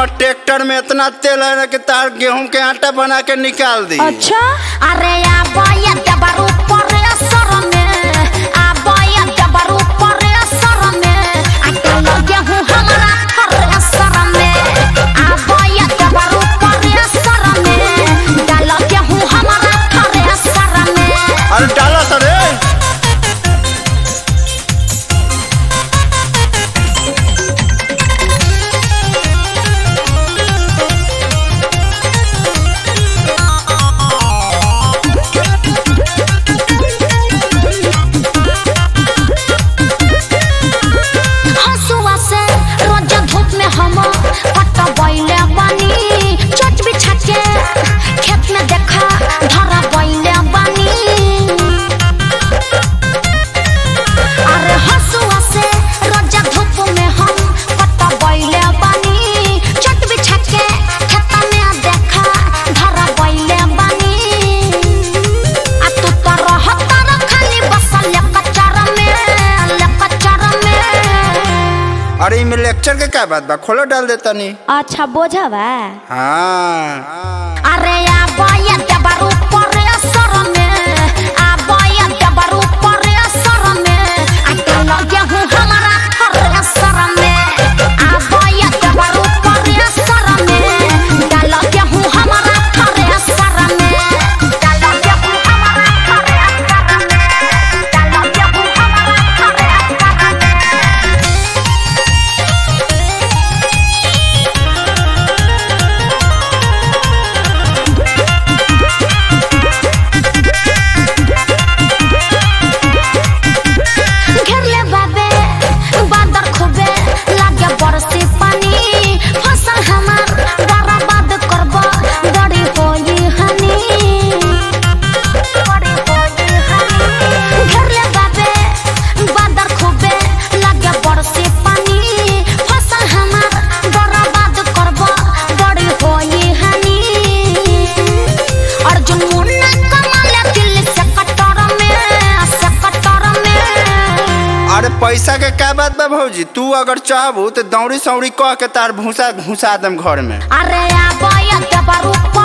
tractor में इतना तेल है ना कि तार गेहूं के आटा बना के निकाल दी अच्छा अरे आबोया देबर ऊपर असर में आबोया देबर ऊपर असर में अटल गेहूं हमारा हर असर में आबोया देबर ऊपर असर में डाल गेहूं हमारा हर असर में अरे डाला सर रे हंसुआ से रोज धूप में हम पट बैले बानी चट बिछा के खेत में देखा धरा बैले बानी अरे हंसुआ से रोज धूप में हम पट बैले बानी चट बिछा के खेत में देखा धरा बैले बानी आ तू तो रहता र खाली बसल कचरा में कचरा में अरे इमे लेक्चर के क्या बात बा खोलो डाल देता नी अच्छा बोझा बा हाँ अरे आबोया देबर ऊपर असर में आबोया देबर ऊपर असर में अटल गेहूं हमारा हर असर में आबोया देबर ऊपर असर में डाल गेहूं हमारा हर असर में डाल गेहूं हमारा हर असर में डाल गेहूं हमारा हर असर में घेरले बाबे बादर खूबे लागे बरसी पानी फसल हमार बर्बाद करब बड़ी होई हनी बड़ी होई हनी घेरले बाबे बादर खूबे लागे बरसी पानी फसल हमार बर्बाद करब बड़ी होई हनी अर्जुन मुन्ना कमाले दिल से कटर में से कटर में अरे पैसा के क्या बात बा भौजी तू अगर चाहबू तो दौड़ी सौड़ी कह के तार भूसा घुसा दम घर में अरे आबोया देबर ऊपर